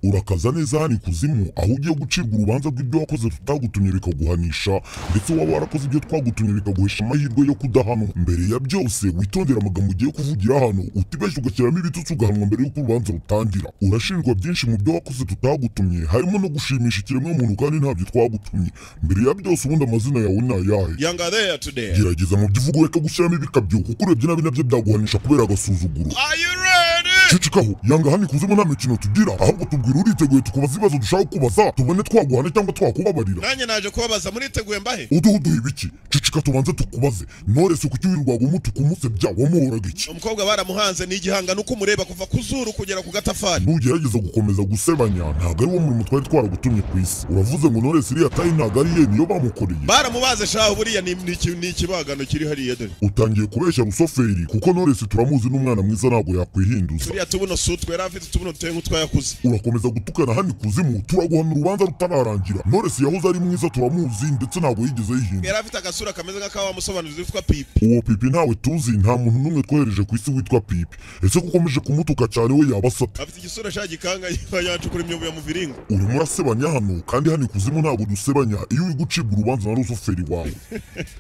urakaza neza hano ikuzimu aho ugiye gucirwa urubanza rw'ibyo wakoze tutagutumye bikaguhanisha ndetse waba warakoze ibyo twagutumye bikaguhesha amahirwe yo kudahano mbere ya byose witondere amagambo ugiye kuvugira hano utibeshya ugashyiramo ibitutsi ugahanwa mbere y'uko urubanza rutangira urashinjwa byinshi mu byo wakoze tutagutumye harimo no gushimisha ikiremwamuntu kandi ntabyo twagutumye mbere ya byose ubundi amazina yawe ni ayahe Younger there today. gerageza mu byo uvuga ureke gushyiramo ibikabyo kuko urebye nabi nabyo byaguhanisha kubera agasuzuguro Are you ready? cicikaho yanga hano ikuzimu nta mikino tugira ahubwo tubwira uriteguye tukubaza ibibazo dushaka kubaza tubone twaguhana cyangwa twakubabarira nanjye naje kubabaza muriteguye mbahe uduhe uduha ibiki cicika tubanze tukubaze norese kuki wirwaga umutuku umusebya wamuhoraga iki umukobwa baramuhanze ni igihangano uko umureba kuva ku zuru kugera ku gatafari ntugerageza gukomeza gusebanya ntabwo ari wo murimo twari twaragutumye ku isi uravuze ngo norese iriya tayi ntabwo ari ye niyo bamukoreye baramubaze shaho buriya ni- ni iki- ni ikibagano kiri hariya dore utangiye kubeshya rusoferi kuko norese turamuzi n'umwana mwiza ntabwo yakwihinduza turiya tubuno si utwera afite utubuno duteye nk'utwayakuze urakomeza gutukana hano ikuzimu turaguhana urubanza rutararangira noresi yahoze ari mwiza turamuzi ndetse ntabwo yigeze yihindura yari afite agasura kameze nk'akawa musobanuzi witwa pipi uwo pipi ntawe tuzi nta muntu n'umwe twohereje ku isi witwa pipi ese ko ukomeje kumutuka cyane we yaba asate afite igisura sha gikanga yacukura imyobo ya muviringo urimo urasebanya hano kandi hano ikuzimu ntabwo dusebanya iyo uri gucibwa urubanza na rusuferi wawe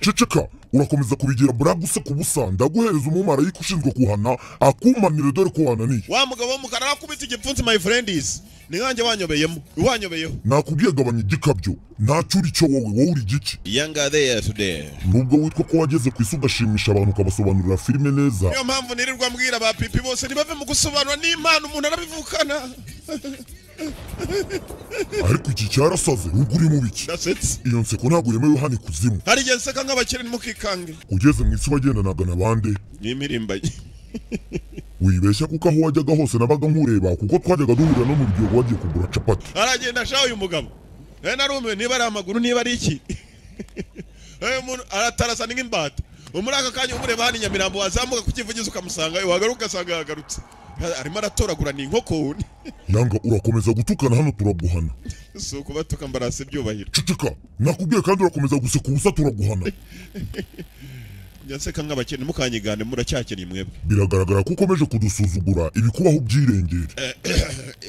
ceceka urakomeza kubigira buraguse ku busa ndaguhereza umumarayika ushinzwe kuhana akumanire dore ko wananiye wa mugabo w'umukara wakubita igipfunsi my friend is ni nkanjye wanyobeyemo wanyobeyeho nakubwiye gabanya igikabyo ntacyo uri cyo wowe wowe uri igiki younger there today nubwo witwa ko wageze ku isi ugashimisha abantu ukabasobanurira filime neza niyo mpamvu nirirwa mbwira ba pipi bose ntibave mu gusobanura n'impano umuntu arabivukana ariko iki cyarasaze ubwo uri mu biki ndasetse iyo nseko ntabwo yemewe hano ikuzimu hari igihe nseka nk'abakire ntimukikange ugeze mu isi wagendanaga na bande ni impirimbanyi wibeshya kuko aho wajyaga hose nabaga nkureba kuko twajyaga duhurira no mu rugero wagiye kugura capati aragenda ashaka uyu mugabo we narumiwe niba ari amaguru niba ari iki Eh, umuntu aratarasa ni nk'imbata muri aka kanya umureba hano i nyamirambo wazamuka ku kivugizi ukamusangayo wagaruka ugasanga yagagarutse Ha- arimo aratoragura ni inkoko yanga urakomeza gutukana hano turaguhana si ukubatuka mbarase ibyubahiro ceceka nakubwiye kandi urakomeza guseka ubusa turaguhana njya nseka nk'abakene mukanyigane muracyakene mwebwe biragaragara ko ukomeje kudusuzugura ibikubaho byirengera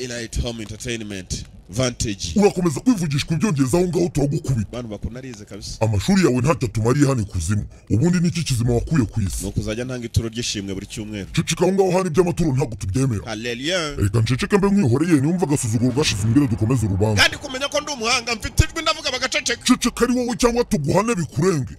elite home entertainment vantage urakomeza kwivugishwa ibyongereza aho ngaho turagukubita bantu bakunda arize kabisa amashuri yawe ntacyo atumariye hano ikuzimu ubundi niki kizima wakuye ku isi ni ukuzajya ntanga ituro ry'ishimwe buri cyumweru ceceka aho ngaho hari iby'amaturo ntabwo tubyemera haleluya reka nceceke mbe mwihoreye niyumva agasuzuguro gashize imbere dukomeze urubanza kandi kumenya ko ndi umuhanga mfite ijwi ndavuga bagaceceka ceceka ari wowe cyangwa tuguhane bikurenge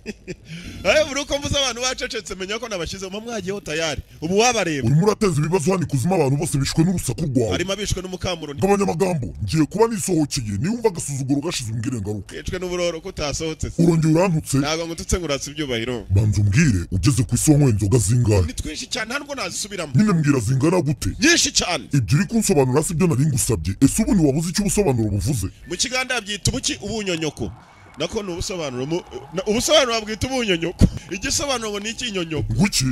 Eh, buri uko mvuze abantu bacecetse menya ko nabashyizemo mwagiyeho tayari ubu wabareba urimo urateza ibibazo hano ikuzimu abantu bose bishwe n'urusaku rwawe harimo abishwe n'umukamuroni nk'abanyamagambo ngiye kuba nisohokeye niyumva agasuzuguro gashize imbere ngaruke yicwe n'uburoro ko utasohotse se. urongera urantutse ntabwo ngututse nguratse ibyubahiro banza umbwire ugeze ku isi wanywa inzoga zingahe ni twinshi cyane ntabwo nazisubiramo nyine mbwira zingana gute nyinshi cyane ibyo uri kunsobanura si byo nari ngusabye ese ubu ntiwabuze icyo ubusobanuro buvuze mu kiganda byita ubuki ubunyonyoko nako ni ubusobanuro mu- na- ubusobanuro bwita ubunyonyoko igisobanuro ngo ni ikinyonyoko ngwiki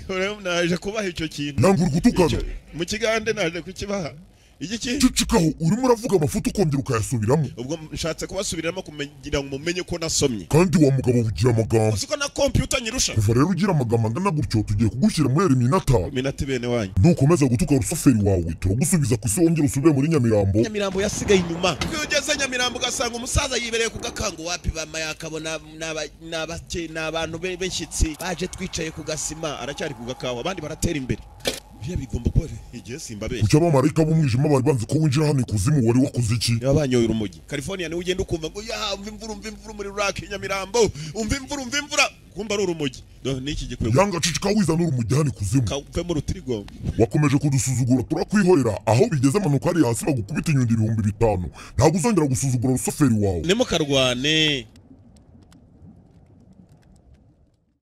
Urabona, naje kubaha icyo kintu yanga uri gutukana Icyo- mu kigande naje kukibaha iki kintu cecekaho urimo uravuga amafuti ukongera ukayasubiramo ubwo nshatse kubasubiramo kugira ngo mumenye ko nasomye kandi wa mugabo bugira amagambo uzi ko na kompiyuta nyirusha kuva rero ugira amagambo angana gutyo tugiye kugushyira muri eriminata minota bene wanyu nukomeza gutuka rusuferi wawe turagusubiza ku isi wongera usubire muri nyamirambo nyamirambo yasigaye inyuma iyo ugeze nyamirambo ugasanga umusaza yibereye ku gakango wapi bama yakabona n'abantu be- b'inshyitsi baje twicaye ku gasima aracyari ku gakawa abandi baratera imbere biriya bigomba kuba igihe simba benshi kuki abamarayika b'umwijima bari banze ko winjira hano ikuzimu wari wakoze iki niba banyoye urumogi california niwe ugenda ukumva ngo ya umva imvura umva imvura muri rake nyamirambo umva imvura umva imvura kumva ari urumogi Do, niki gikwego yanga cicika wizana urumujya hano ikuzimu kavemo urutirigongo wakomeje kudusuzugura turakwihorera aho bigeze amanuka hariya hasi bagukubita inyundo ibihumbi bitanu ntabwo uzongera gusuzugura rusuferi wawe nimukarwane